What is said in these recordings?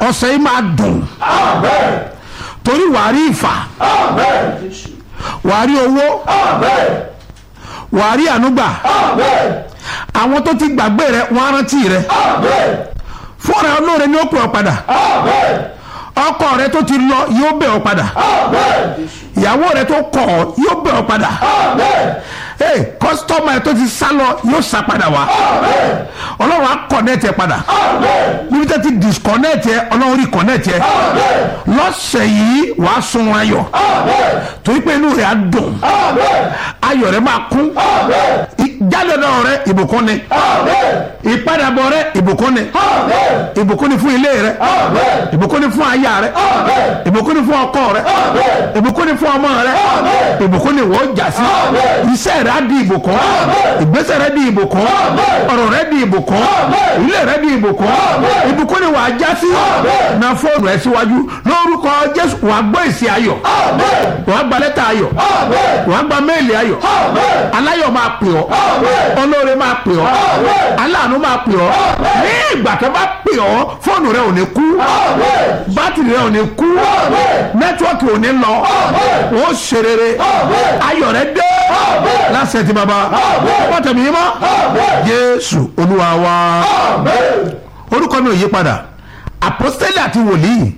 ọ̀sẹ̀ yìí máa dùn torí wàá rí ìfà wàá rí owó wàá rí ànúgbà àwọn tó ti gbàgbé rẹ wọn á rántí rẹ fúnra olóore ni ó pè ọ́ padà ọkọ rẹ tó ti lọ yóò bẹ̀ ọ́ padà ìyàwó rẹ tó kọ̀ ọ́ yóò bẹ̀ ọ́ padà ee kọ́sítọ́mà rẹ tó ti sá lọ yóò sá padà wá ọlọ́run á kọ̀nẹ́tì ẹ padà níbi tó ti disconnect ẹ ọlọ́run rí connect ẹ lọ́sẹ̀ yìí wàá sun ayọ̀ torí pé inú rẹ̀ á dùn ayọ̀ rẹ̀ máa kún jálẹ̀dọ̀ rẹ̀ ìbùkún ni ìpadàbọ̀ rẹ̀ ìbùkún ni ìbùkún ni fún ilé rẹ̀ ìbùkún ni fún aya rẹ̀ ìbùkún ni fún ọkọ rẹ̀ ìbùkún ni fún ọmọ rẹ̀ ìbùkún ni wọ́n jà sí iṣẹ́ rẹ̀ á di ìbùkún ìgbésẹ̀ rẹ̀ di ìbùkún ọ̀rọ̀ rẹ̀ di ìbùkún ilé rẹ̀ di ìbùkún ìbùkún ni wàá já sí na fóònù ẹ̀ síwájú lórúkọ Jésù wàá gbọ́ èsì ayọ̀ wàá gba lẹ́tà ayọ̀ wàá gba méèlì ayọ̀ aláyọ̀ máa pè ọ́ olóore máa pè ọ́ aláàánú máa pè ọ́ ní ìgbà tó bá pè ọ́ fóònù rẹ ò ní kú bátìrì rẹ ò ní kú nẹ́tíwọ́ọ̀kì ò ní lọ ó ṣe rere ayọ̀ rẹ dé lásẹ̀ tí baba wọ́n tẹ̀mí yín mọ́ Jésù Olúwa wa orúkọ mi ò yí padà àpọ́sítélì àti wòlíì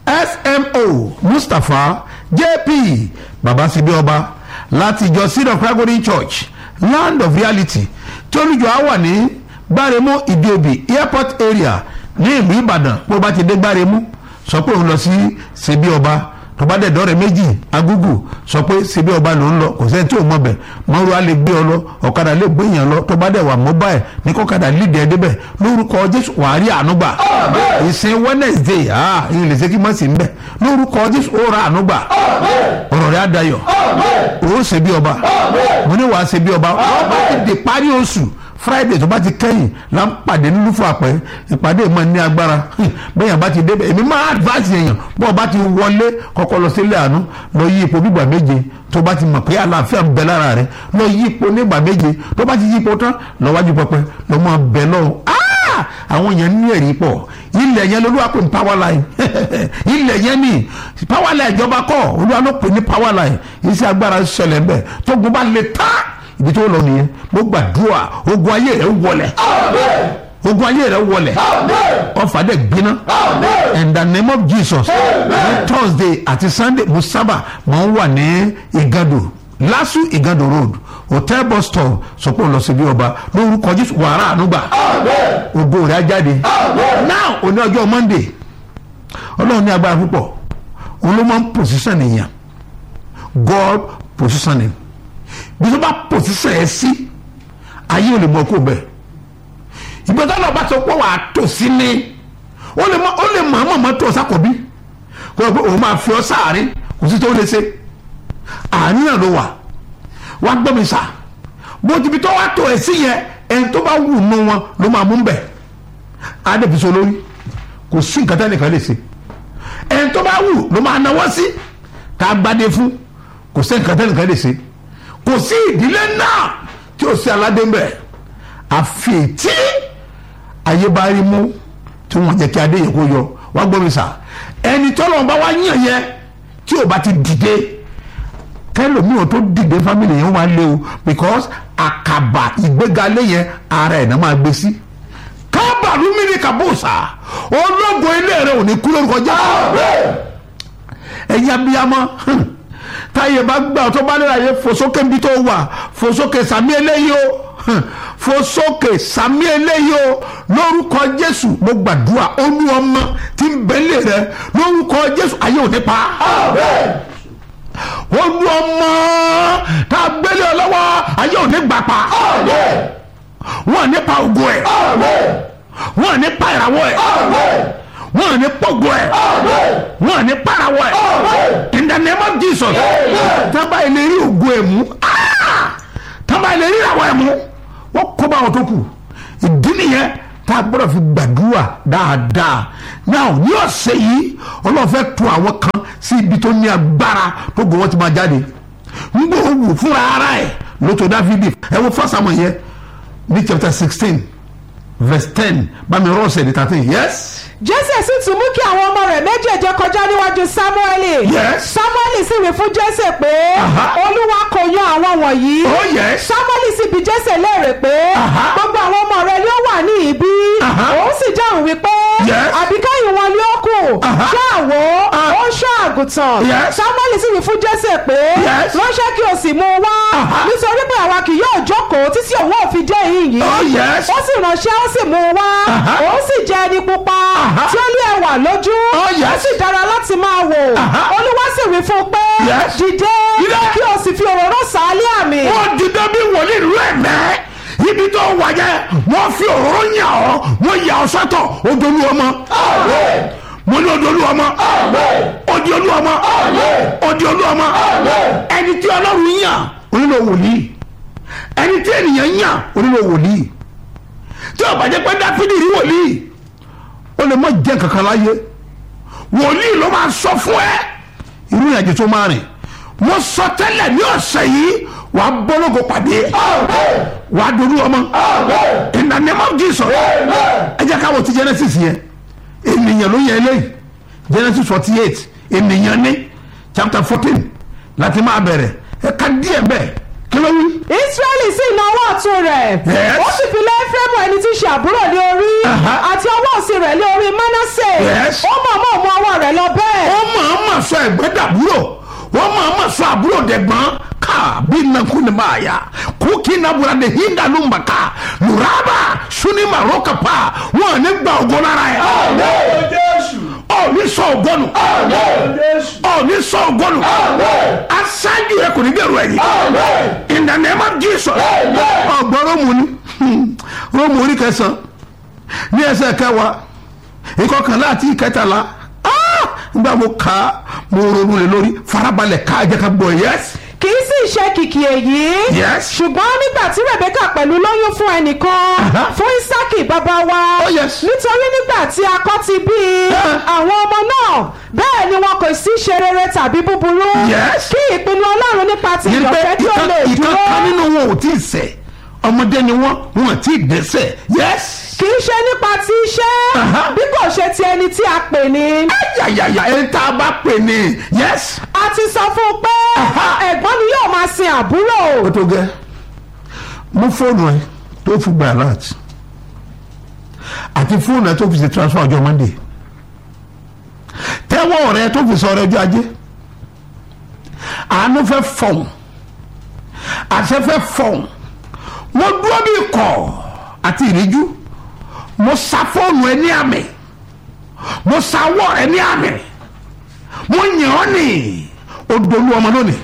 smo mustapha jp babasibi ọba láti ìjọ seed of christ golden church land of reality tí olùjọ á wà ní gbáremú ìdíòbí airport area ní ìlú ìbàdàn bó bá ti dé gbáremú sọ pé òun lọ sí ṣebí ọba tó bá dẹ̀dọ́ rẹ̀ méjì agúgù sọ pé ṣebí ọba ló ń lọ kò sẹ́ni tí ò mọ̀ bẹ̀ mọ́rú á lè gbé ọ lọ ọ̀kadà lè gbé èèyàn lọ tó bá dẹ̀ wà mobile ní kọ́kadà lídìí ẹ̀ débẹ̀ lórúkọ jésù wàá rí àánú gbà ìsìn wednesday ah ìyẹn lè ṣe kí mọ̀ sí ń bẹ̀ lórúkọ jésù ó ra àánú gbà ọ̀rọ̀ rẹ̀ á dayọ̀ ó ṣebí ọba mo ní wàá ṣebí ọba wọ́n bá ti di parí oṣù friday tó bá ti kẹ́yìn la ń pàdé nínú fún àpẹ ìpàdé mọ̀ ní agbára bẹ́yàn bá ti débẹ̀ èmi máa advance èèyàn bọ́ ọ bá ti wọlé kọ́kọ́ lọ sílé àánú lọ yí ipò bígbà méje tó bá ti mọ̀ pé àlàáfíà ń bẹ lára rẹ lọ yí ipò nígbà méje tó bá ti yí ipò tán lọ wájú pẹpẹ lọ mọ bẹ lọ àwọn èèyàn ní ẹ̀rí pọ̀ ilẹ̀ yẹn lolúwa pè ní power line ilẹ̀ yẹn ní power line ìjọba kọ́ olúwa ló pè ní power line iṣẹ́ agbára ṣẹlẹ̀ ń bẹ̀ tó gun bá le tán ibi tó lọ nìyẹn mo gbàdúrà ogun ayé rẹ wọlẹ̀ ogun ayé rẹ wọlẹ̀ ọfà dẹ gbiná in the name of jesus ní thursday àti sunday mo sábà máa ń wà ní igado lasu igado road hotel bus stop sọpọ̀ lọ sí bí ọba lórúkọ jésù wàrà ànúgbà ògo rẹ̀ á jáde now òní ọjọ́ monday ọlọ́run ní agbára púpọ̀ òun ló máa ń position èèyàn god positioning bí tó bá pòsíṣàn ẹ sí ayé ò lè mọ kó bẹ ìgbà tó lọ bá sọ pé wàá tò sí ni ó lè mọ àmọ́ mọ́ tó sákòbí kó o pé òun máa fi ọ sáàrin kò sí tó lè ṣe àárín náà ló wà wá gbọ́ mi sà bó ti fi tó wá tó ẹ sí yẹn ẹni tó bá wù nù wọn ló máa mú bẹ̀ adébísọ lórí kò sí nǹkan tẹ́ nìkan lè ṣe ẹni tó bá wù ló máa náwó sí ká gbádé fún kò sí nǹkan tẹ́ nìkan lè ṣe kò sí ìdílé náà tí ó sí aládé mbẹ àfi tí ayé bá rí mú tí wọn jẹ kí adé yẹ kó yọ wá gbọ́ mi sà ẹni tọ́lọ̀ bá wá yàn yẹn tí ò bá ti dìde kẹlòmíràn tó dìde fámìlì yẹn wá lé o because àkàbà ìgbégalé yẹn ara ẹ̀ náà máa gbé sí kábàlú mi ní kàbọ̀sà ológun ilé rẹ ò ní kú lórúkọ jẹ́ ẹ̀yin abiyamọ táyé bá gbà tó bá nílò ayé fòsókè níbi tó wà fòsókè sàmí eléyìí o fòsókè sàmí eléyìí o lórúkọ jésù mo gbàdúrà olú ọmọ tí ń bẹ́lẹ̀ rẹ lórúkọ jésù ayé ò ní pa olú ọmọ tá a gbélé ọ lọ́wọ́ ayé ò ní gbà pa wọn ò ní pa ògo ẹ̀ wọn ò ní pa ìràwọ̀ ẹ̀ wọn ò ní pọ̀gbọ́ ẹ̀ wọn ò ní parawọ́ ẹ̀ in the name of jesus tábà ilé rí ògo ẹ̀ mú tábà ilé rí ìràwọ̀ ẹ̀ mú wọ́n kó bá wọn tó kù ìdí nìyẹn tá a gbọ́dọ̀ fi gbàdúrà dáadáa náà ní ọ̀sẹ̀ yìí ọlọ́run fẹ́ tu àwọn kan sí ibi tó ní agbára tó gbọ́ wọ́n ti máa jáde ń gbọ́ wù fúnra ara ẹ̀ lótò dáfídì ẹ wo fásitì àmọ̀ yẹn ní chapter sixteen verse ten bami rọ́ọ̀sẹ̀ ní thirteen yes. jésè sì tún mú kí àwọn ọmọ rẹ̀ méjèèjì kọjá níwájú sámúẹ́lì Yes. sámúẹ́lì sì wí fún jésè pé Aha. olúwa kò yan àwọn wọ̀nyí oh yes. sámúẹ́lì sì bi jésè léèrè pé Aha. gbogbo àwọn ọmọ rẹ̀ ni ó wà ní ibí Aha. òun sì dáhùn wípé Yes. àbíkẹ́yìn wọn ni ó kù Aha. ṣáàwó Ah. ó ń ṣọ́ àgùntàn Yes. sámúẹ́lì sì wí fún jésè pé Yes. ránṣẹ́ kí o sì mú un wá Aha. nítorí pé àwa kì yóò jókòó títí òun ò fi dé ìhín yìí Oh, yes. ó sì ránṣẹ́ ó sì mú un wá Aha. òun sì jẹ́ ẹni pupa Aha. tí ó ní ẹwà lójú Oh, yes. ó sì dára láti máa wò Aha. olúwa sì wí fún un pé Yes. dìde Dìde. kí o sì fi òróró sàálì àmì wọ́n dìde bí wòlíì rú ẹ̀mẹ́ ibi tó wà yẹ wọ́n fi òróró yàn ọ́ wọ́n yà ọ́ sọ́tọ̀ odolu ọmọ mo ní odolu ọmọ odi olú ọmọ odi olú ọmọ ẹni tí ọlọ́run yàn onílò wòlíì ẹni tí ènìyàn yàn onílò wòlíì tí ó bá jẹ́ pé dáfídì rí wòlíì ó lè má jẹ́ kankan láyé wòlíì ló máa sọ fún ẹ irú ìrìnàjò tó máa rìn mo sọ tẹ́lẹ̀ ní ọ̀sẹ̀ yìí wàá bọ́lọ́gọ pàdé wàá dolú ọmọ in the name of Jesus ẹ jẹ́ ká wò ti Genesis yẹn ènìyàn ló yẹ eléyìí Genesis forty eight ènìyàn ní chapter fourteen láti máa bẹ̀rẹ̀ ẹ ká díẹ̀ bẹ́ẹ̀ kí ló wí. israẹli sì na ọwọ́ ọ̀tún rẹ̀ Yes. ó sì fi lé efraimu ẹni tí í ṣe àbúrò lé orí Aha. àti ọwọ́ òsì rẹ̀ lé orí manasse Yes. ó mọ̀ mọ̀ mú ọwọ́ rẹ̀ lọ bẹ́ẹ̀ wọ́n máa ma sọ ẹ̀gbẹ́ dàbúrò wọ́n máa ma sọ àbúrò dẹ̀gbọ́n ká bí nàkú ni máa yá kókì nàbúrà de hinda ló ń bà ká lùràbà suni màró kàpá wọn ò ní gba ògo lára ẹ̀ ọ̀ ní sọ ògbọ́nù ọ̀ ní sọ ògbọ́nù aṣáájú ẹ̀ kò ní bẹ̀rù ẹ̀yìn in the name of Jesus ọgbọ́n rómù ni rómù orí kẹsàn-án ní ẹsẹ̀ kẹwàá ìkọkànlá àti ìkẹtàlá ah! nígbà mo kà á mo ronú lé lórí farabalẹ̀ ká jẹ́ ká gbọ́ yes kì í sì ṣe kìkì èyí Yes. ṣùgbọ́n nígbà tí rebecca pẹ̀lú lóyún fún ẹnìkan Aha. fún isaki bàbá wa Oh, yes. nítorí nígbà tí akọ ti bí i Ah. àwọn ọmọ náà bẹ́ẹ̀ ni wọn kò sí ṣe rere tàbí búburú Yes. kí ìpinnu ọlọ́run nípa ti ní pé ìyọ̀fẹ́ tí ó lè ìkan dúró ìkan kan nínú wọn ò tí ì ṣẹ̀ ọmọdé ni wọn wọn ò tí ì dẹ́ṣẹ̀ yes kì í ṣe nípa ti iṣẹ́ Aha. bí kò ṣe ti ẹni tí a pè ní. yàyàyà ẹni tá a bá pè ní yes. a ti sọ fún un pé Aha. ẹ̀gbọ́n ni yóò máa sin àbúrò. ó tó gẹ́ mú fóònù ẹ tó fi gba alert àti fóònù ẹ tó fi ṣe transfer ọjọ́ monday tẹ́wọ́ rẹ tó fi sọ ọrẹ ọjọ́ ajé àánú fẹ́ fọ̀hún àṣẹ fẹ́ fọ̀hún mo dúró bí ikọ̀ àti ìríjú mo sa fóònù ẹ ní àmì mo sa ọwọ́ rẹ ní àmì mo yàn ọ́ nì ó dolú ọmọ lónìí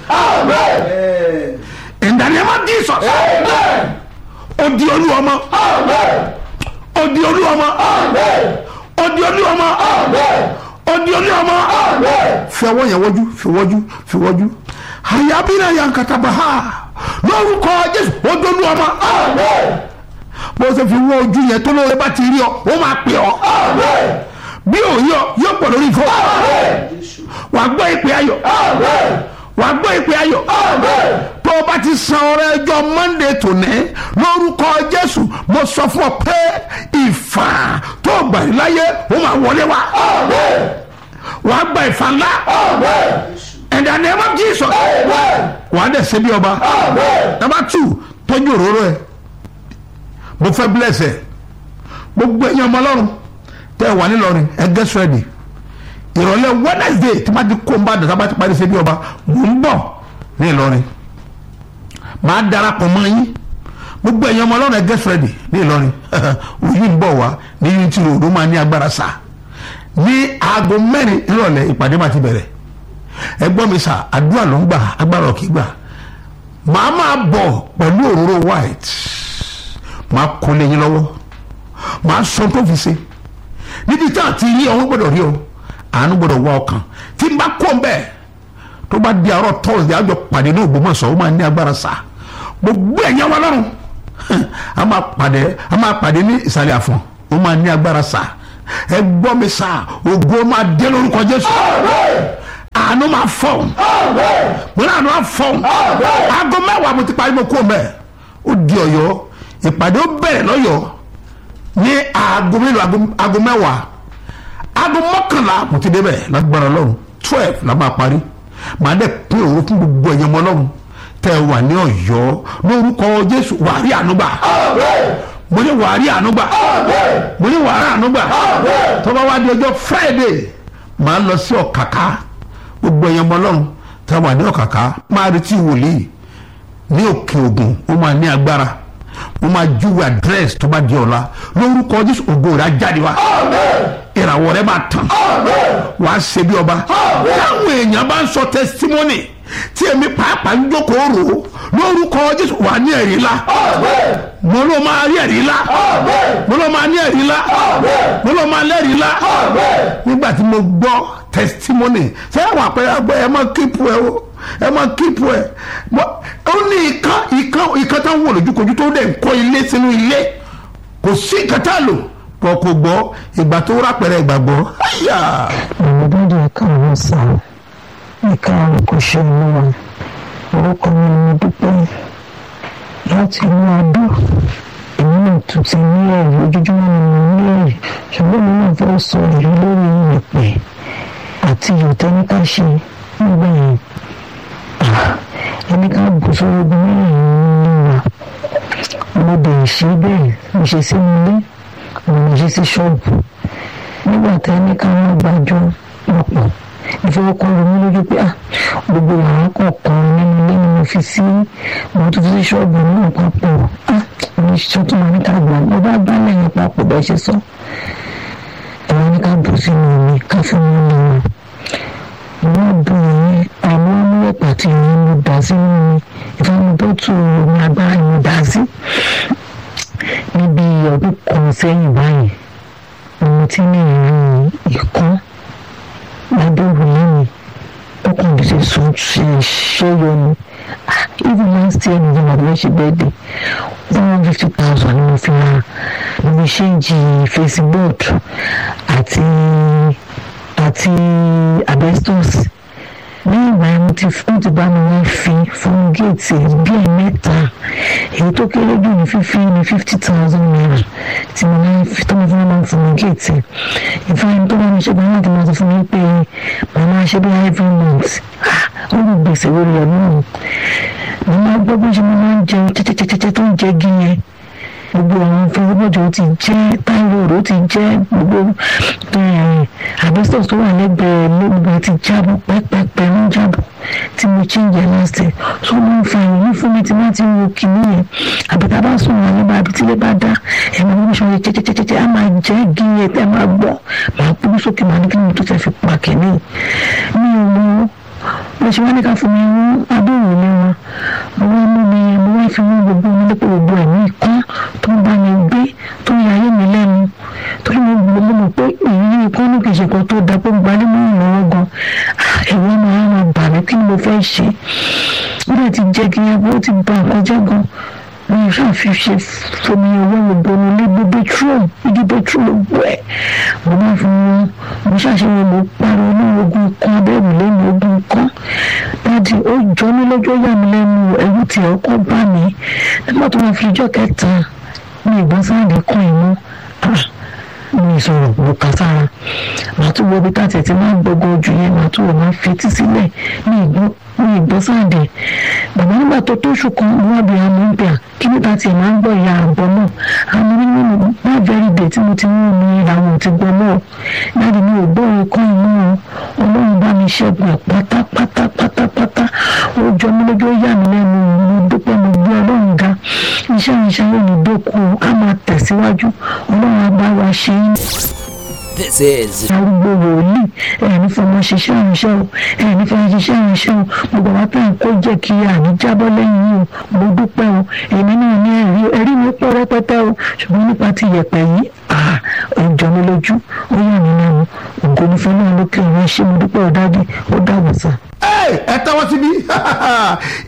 in the name of Jesus odi olú ọmọ odi olú ọmọ odi olú ọmọ odi olú ọmọ fi ọwọ́ yẹn wọ́jú fi wọ́jú fi wọ́jú ayabina yankataba ha lórúkọ Jésù odi olú ọmọ bó ṣe fi wọ́ ojú yẹn tó lóore bá ti rí ọ ó máa pè ọ bí òye ọ yóò pọ̀ lórí ìfọ́ wàá gbọ́ ìpè ayọ̀ wàá gbọ́ ìpè ayọ̀ tó o bá ti san ọrẹ ẹjọ́ monday tòní lórúkọ jésù mo sọ fún ọ pé ìfà tó o gbà láyé ó máa wọlé wá wàá gba ìfà ńlá in the name of jesus wàá dẹ̀ ṣe bí ọba number two tọ́jú òróró ẹ mo fẹ́ bless ẹ gbogbo ẹ̀yin ọmọ ọlọ́run tẹ́ ẹ wà nílọrin ẹ get ready ìrọ̀lẹ́ wednesday tí wọ́n ti kó ń bá dàtà bá ti parí ṣe bí ọba mò ń bọ̀ ní ìlọrin máa darapọ̀ mọ́ yín gbogbo ẹ̀yin ọmọ ọlọ́run ẹ get ready ní ìlọrin òyìn ń bọ̀ wá ní unity road ó máa ní agbára sá ní aago mẹ́rin ìrọ̀lẹ́ ìpàdé máa ti bẹ̀rẹ̀ ẹ gbọ́ mi sà àdúrà ló ń gbà agbára ò kì í gbà màá máa bọ̀ pẹ̀lú òróró white màá kó lé yín lọ́wọ́ màá sọ tó fi ṣe níbi tí àti yín ọ̀hún gbọ́dọ̀ rí o àánú gbọ́dọ̀ wá ọkàn tí n bá kó n bẹ́ẹ̀ tó bá di àárọ̀ tọ́sídẹ̀ẹ́ àjọ pàdé ní Ògbómọ̀ṣọ́ ó máa ní agbára sá gbogbo ẹ̀yàn wa lọ́rùn a máa pàdé a máa pàdé ní ìsàlẹ̀ àfọ̀n ó máa ní agbára sá ẹ gbọ́ mi sá ògo máa dé lórúkọ Jésù àánú máa fọ̀hún mo ní àánú máa fọ̀hún aago mẹ́wàá mo ti parí mo kó mẹ́ẹ̀ ó di Ọ̀yọ́ ìpàdé ó bẹ̀rẹ̀ lọ́yọ̀ọ́ ní aago mélòó aago- aago mẹ́wàá aago mọ́kànlá mo ti débẹ̀ lágbára ọlọ́run twelve la máa parí màá dẹ̀ pín òru fún gbogbo ẹ̀yàn ọmọ ọlọ́run tẹ́ ẹ wà ní ọ̀yọ́ lórúkọ jésù wàá rí àánú gbà mo ní wàá rí àánú gbà mo ní wàá rí àánú gbà tó bá wá di ọjọ́ friday màá lọ sí ọ̀kàkà gbogbo ẹ̀yàn ọmọ ọlọ́run tẹ́ ẹ wà ní ọ̀kàkà máa retí wòlíì ní òkè ògùn ó máa ní agbára mo máa júwe àdírẹ́sì tó bá di ọ̀la lórúkọ jésù ògo rẹ̀ á jáde wá ìràwọ̀ rẹ̀ máa tàn wàá ṣe bí ọba táwọn èèyàn bá ń sọ tẹsítímọ́nì tí èmi pàápàá ń jókòó rò ó lórúkọ jésù wà ní ẹ̀rí ńlá mo ló máa rí ẹ̀rí ńlá mo ló máa ní ẹ̀rí ńlá mo ló máa lẹ́rìí ńlá nígbà tí mo gbọ́ tẹsítímọ́nì sẹ́yìn àwọn àpẹẹrẹ àgbẹ̀ ẹ máa kíkú ẹ o ẹ máa kíkú ẹ Mo- ó ní ìkan ìkan ìkan táwọn wò lójúkojú tó dẹ̀ ń kọ́ ilé sínú ilé kò sí nǹkan tá a lò pọ̀ kò gbọ́ ìgbà tó rápẹ̀rẹ̀ ìgbàgbọ́ àyà. àwọn dáàdi ẹ̀ka àwọn sá ẹ̀ka àwọn kò ṣe olúwa orúkọ mi ni mo dúpẹ́ láti inú adó èmi náà tún ti ní ẹ̀rí ojoojúmọ́ ni mo ní ẹ̀rí ṣùgbọ́n mi náà fẹ́ sọ èrí lórí ìpè àti ìyọ̀tẹ́níkà ṣe nígbà yẹn Ah, ẹni ká bù sórí ogun mẹ́rin nínú wa mo dẹ̀ ṣe bẹ́ẹ̀ mo ṣe sí ilé mo ṣe sí ṣọ́ọ̀bù nígbà tí ẹni ká wọn gbàjọ lọ́pọ̀ ìfowópamọ́ ronú lójú pé ah gbogbo yàrá kọ̀ọ̀kan nínú ilé ni mo fi sí mo tún fi sí ṣọ́ọ̀bù náà papọ̀ ah mo ṣe tó máa ní ká gbà mo bá bá lẹ́yìn papọ̀ bẹ́ẹ̀ ṣe sọ ẹ̀rọ ní ká bù sínú omi ká fi mú ní wọn wọ́n bù yín àwọn amúlẹ̀pà tí yín mo dà sínú omi ìfọwọ́n bọ́tù omi agbára ni mo dà sí níbi ọdún kan sẹ́yìn báyìí mo ti ní ìrírí ìkan lábẹ́ òrùlé mi ó kàn bí ṣe sùn ṣe ṣẹ́yọ ni Ah, even last year ní ìjọba àbúrò ṣe bẹ́ẹ̀ dé one hundred fifty thousand ni mo fi ra mo fi ṣéǹjì facebook àti àti asbestos lẹ́yìn ìgbà yẹn mo ti fún ti bá mi wá fi fún géètì bí ẹ̀ mẹ́ta èyí tó kéré jù ní fífi ní fifty thousand naira tí mo máa ń fi tó mo fún máa ń fún mi géètì ìfọyín tó bá mi ṣe gbọ́dọ̀ tí mo ti fún mi pé màá máa ṣe bí every month ah ó lè gbèsè lórí ẹ̀ náà mo máa gbọ́ bó ṣe mo máa ń jẹun tẹ́tẹ́tẹ́tẹ́ tó ń jẹ gí yẹn gbogbo àwọn fẹsibọ́jọ́ ó ti jẹ́ táìrọ̀dù ó ti jẹ́ gbogbo àbẹ́sọ̀ tó wà lẹ́gbẹ̀ẹ́ lóògùn ti jábọ̀ pẹ́pẹ́pẹ́ ń jábọ̀ tí mo chíǹjẹ lásìkò tó ló ń fa ìyí fún mi tí wọ́n ti wo kìíní yẹn àbẹ̀tà bá sùn wọn nígbà àbí tílé bá dá ẹ̀mọ́ bí wọ́n ṣe wọ́n jẹ́jẹ́jẹ́jẹ́ á máa jẹ́ gí yẹn tẹ́ máa gbọ́ máa kú sókè máa ní kí ni tó fẹ́ fi pa kìíní mi ò mọ bó ṣe wá ní ká fún mi wọ́n adóhùn mi wọn mo wá mú mi mo wá fi wọ́n gbogbo mi lépò gbogbo ẹ̀mí kan tó ń bá mi gbé tó ń yayé mi lẹ́nu torí mo gbọ́ mo mọ̀ pé èyí ikọ́ ní kìí ṣe kan tó da pé gbalẹ́ mọ́ ìnáwó gan ẹ̀wọ́n máa ń bà mí kí ni mo fẹ́ ṣe ó dẹ̀ ti jẹ́ kí ẹgbẹ́ ó ti ba nǹkan jẹ́ gan mi ò ṣáà fi ṣe fomi owó gbogbo mi lé gbogbo petrol igi petrol gbogbo ẹ̀ mo máa fi wọn mo ṣàṣeyọ mo pariwo ní ogun kan abẹ́rù lẹ́nu ogun kan dáàdi ó jọ mí lójú ó yà mí lẹ́nu ẹ̀rù tí ọkọ̀ bá mi nígbà tó máa fi ijọ́ kẹta ní ìgbọ́n sáàdì kan ìmú mi ìsọ̀rọ̀ mo kà sára màá tún wo ibi tá a tẹ̀ tí máa ń gbọ́gbọ́ ojú yẹn màá tún wọ̀ máa fetí sílẹ̀ ní ìgbọ́n ní ìgbọ́n sáàdì bàbá nígbà tó tó oṣù kan mo wá bí àmọ́ ń bẹ̀ kí níta tiẹ̀ máa ń gbọ́ ìyá àbọ̀ náà àmọ́ nínú má very day tí mo ti mú mi ìlànà ti gbọ́ náà láti mi ò gbọ́ ikọ́ inú o ọlọ́run bá mi ṣẹ́gun ẹ̀ pátápátá pátápátá ó jọ mí lójú ó yà mí lẹ́nu mo dúpẹ́ mo gbé ọlọ́run ga iṣẹ́ ìṣẹ́ yóò ní dókú á máa tẹ̀síwájú ọlọ́run á bá wa ṣe é This is arúgbó wòlíì ẹni fọmọ ṣiṣẹ́ ìrìnsẹ́ o ẹni fọmọ ṣiṣẹ́ ìrìnsẹ́ o gbogbo àwọn tá à ń kó jẹ́ kí àní jábọ́ lẹ́yìn yìí o mo dúpẹ́ o èmi náà ní ẹ̀rí ẹ̀rí mi pọ̀ rẹpẹtẹ o ṣùgbọ́n nípa ti yẹ̀pẹ̀ yìí ó jọ mí lójú ó yà mí lẹ́nu ògo ní fún náà lókè ọ̀rọ̀ ṣé mo dúpẹ́ ọ̀dádì ó dàbọ̀ sá. ẹ ẹ tẹ́wọ́ síbí